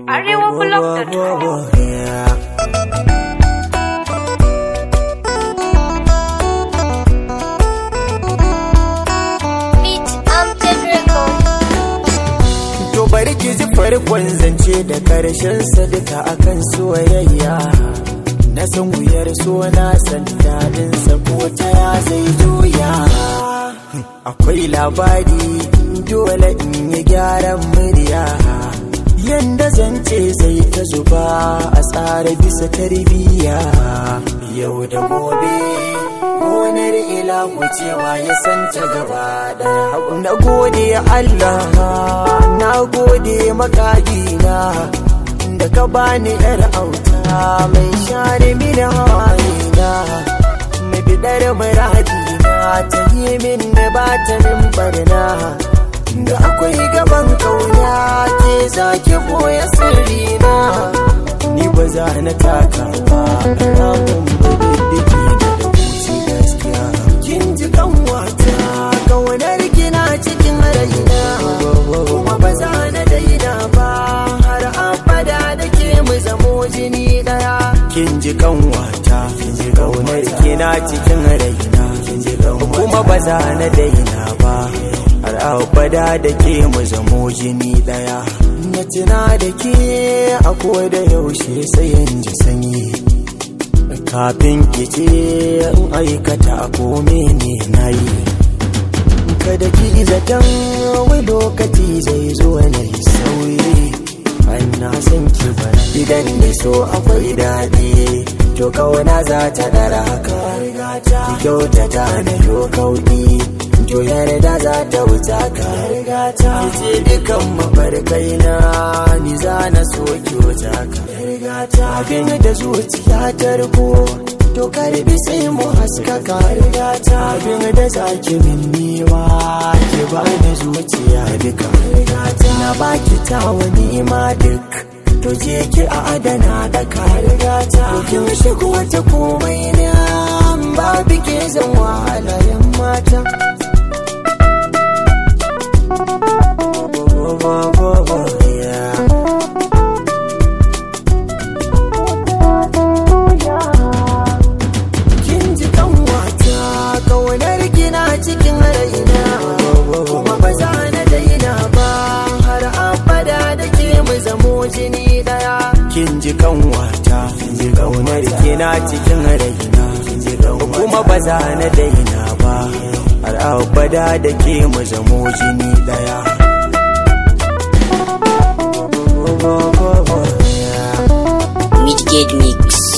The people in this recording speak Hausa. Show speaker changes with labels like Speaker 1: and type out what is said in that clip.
Speaker 1: arewablog.com
Speaker 2: Beat Amted Record.
Speaker 1: To bari ki ji farkon zance da karshen sadaka akan soyayya Na san wuyar so na san daɗin sa ko ta ya zai juya Akwai labari dole in yi gyaran murya Yanda zance zai ta zuba a tsara bisa tarbiyya Yau da gobe gonar ilahu cewa ya san ta gaba daya na gode Allah na gode makagina da ka bani yar auta mai share mini hawayena mai bidar muradina ta yi min da ba ta min barna da akwai gaban kauna ke zaki boye sirrina ni ba za na taka ba ramin bididdiki da da huci gaskiya kin ji kanwata kaunar kina cikin raina kuma ba za na daina ba har abada da ke mu zamo jini daya kin ji kanwata kin ji kaunar kina cikin raina kin ji kuma ba za na daina ba har abada da ke mu zamo jini daya na tuna da ke a da yaushe sai in ji sanyi kafin ki ce in aikata ko mene na yi kada ki zaton wai lokaci zai zo na yi sauyi an na san ki bara idan da so akwai daɗi to kauna za ta ɗara haka ki kyautata na yo kauɗi to yarda za ta wuta ka ki ce dukan mafarkai na ni za na so ki wuta ka abin da zuciya ta riko to karbi sai mu haskaka abin da zaki min niwa ki ba da zuciya duka na baki ta wani ma duk to je ki a adana da ka to kin shigo ta komai na babu ke zan wahala yan mata Yeah. kin ji kanwata kaunar kina cikin raina kuma ba za na daina ba har abada da ke mu zamo jini daya kin ji kanwata kin ji kaunar kina cikin raina kuma ba za na daina ba har abada da ke mu zamo jini daya
Speaker 3: Midgate Mix.